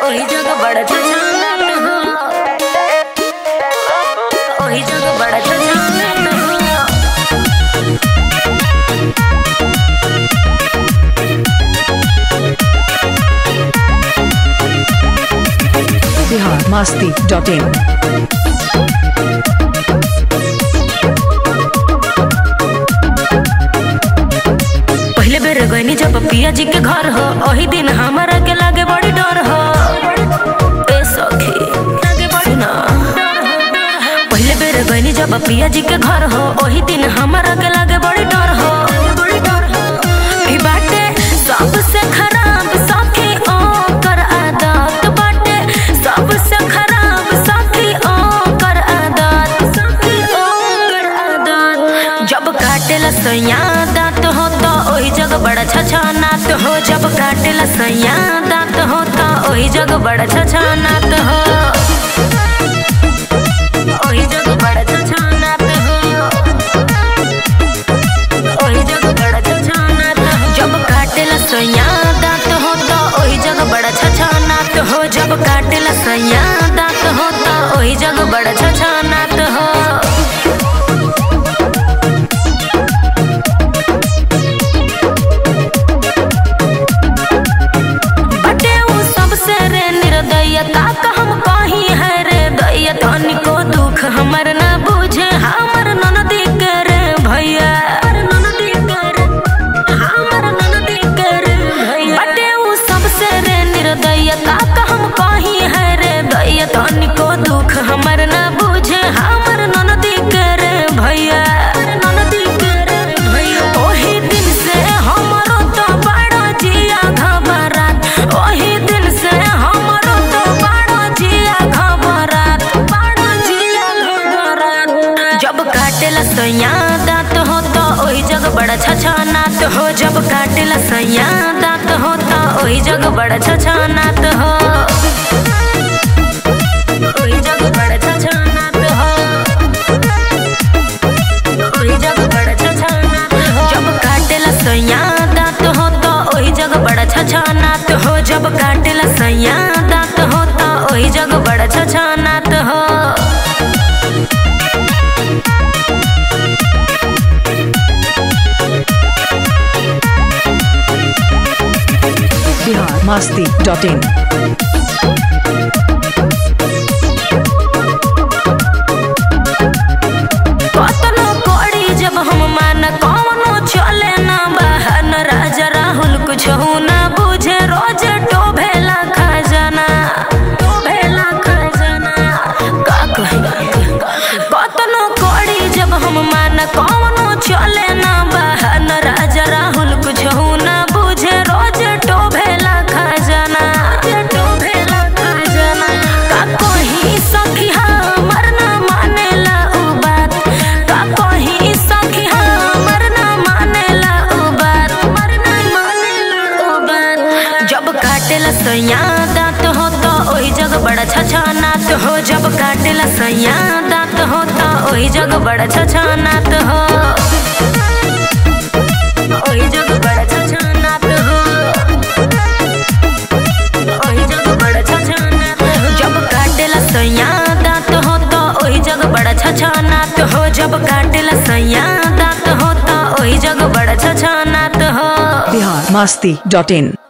ओही जगह बड़ा छछानत हो ओही जगह बड़ा छछानत हो बिहार मस्ती डॉट इन पहले बेर गईनी जब पिया जी के घर हो ओही दिन हमारा के लागे बड़ी डर हो ए सखी सुना पहले बेर गईनी जब पिया जी के घर हो ओही दिन हमारा के लागे बड़ी डर हो ई बाटे सबसे खराब सखी ओ कर आदत बाटे सबसे खराब सखी ओ कर आदत सखी ओ कर आदत जब काटेला सैया दांत हो तो ओही जगह बड़ा छछानात हो जब काटेला सैया दांत हो तो ओही जगह बड़ा छछानात हो ओही जगह बड़ा छछानात हो ओही जगह बड़ा छछानात हो जब काटेला सैया दांत हो तो ओही जगह बड़ा छछानात हो जब काटेला सैया दांत हो तो ओही जगह बड़ा छछानात हो बटे उ सबसे रे निर्दयता का हम कहीं है रे दैया तनिको दुख हमर ना बुझे हमर ननदी के रे भैया ननदी के रे हमर ननदी के रे भैया बटे उ सबसे रे निर्दयता का हम कहीं है रे दैया तनिको दुख हमर ना बुझे हमर ननदी के रे भैया ननदी के रे भैया ओही दिन से हमरो तो बड़ा जिया घबरात ओही दिन से हमरो तो बड़ा जिया घबरात बड़ा जिया घबरात जब काटेला सैया दांत हो तो ओही जगह बड़ा छछानात हो जब काटेला सैया दांत हो तो ओही जगह बड़ा छछानात हो ओही जगह बड़ा छछानात हो ओही जगह बड़ा छछानात हो जब काटेला सैया दांत हो तो ओही जगह बड़ा छछानात हो जब काटेला सैया दांत हो तो ओही जगह बड़ा छछानात हो बिहार मस्ती डॉट इन कतनो कोड़ी जब हम मान कौनो चले ना बहन राजा राहुल कुछ ना बुझे रोज टोभेला खजाना टोभेला खजाना का कही कतनो कोड़ी जब हम मान कौनो चले ना बहन राजा राहुल कुछ ना बुझे रोज टोभेला खजाना टोभेला खजाना का कही सखी हमर ना मानेला उ बात का कही सखी हमर ना मानेला उ बात हमर ना मानेला उ बात जब काटेला सैया दांत हो तो ओही जगह बड़ा छछानात हो जब काटेला सैया दांत हो तो ओही जगह बड़ा छछानात हो ओही जगह बड़ा छछानात हो ओही जगह बड़ा छछानात हो जब काटेला सैया दांत हो तो ओही जगह बड़ा छछानात हो जब काटेला सैया दांत हो तो ओही जगह बड़ा छछानात हो बिहार मस्ती डॉट इन